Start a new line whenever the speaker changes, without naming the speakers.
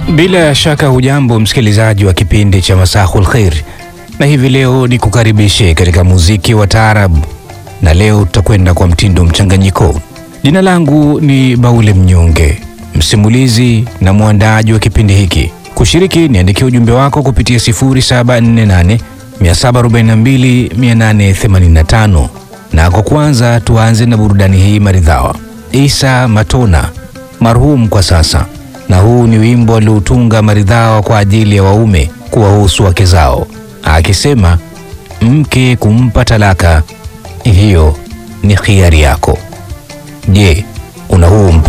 Bila shaka hujambo msikilizaji wa kipindi cha Masahul Khair, na hivi leo ni kukaribishe katika muziki wa taarabu, na leo tutakwenda kwa mtindo mchanganyiko. Jina langu ni Baule Mnyonge, msimulizi na mwandaaji wa kipindi hiki. Kushiriki, niandikia ujumbe wako kupitia 0748 742 885 na kwa kwanza tuanze na burudani hii maridhawa. Isa Matona marhum kwa sasa, na huu ni wimbo aliotunga maridhawa kwa ajili ya waume kuwahusu wake zao, akisema mke kumpa talaka hiyo ni khiari yako. Je, una huu mpango?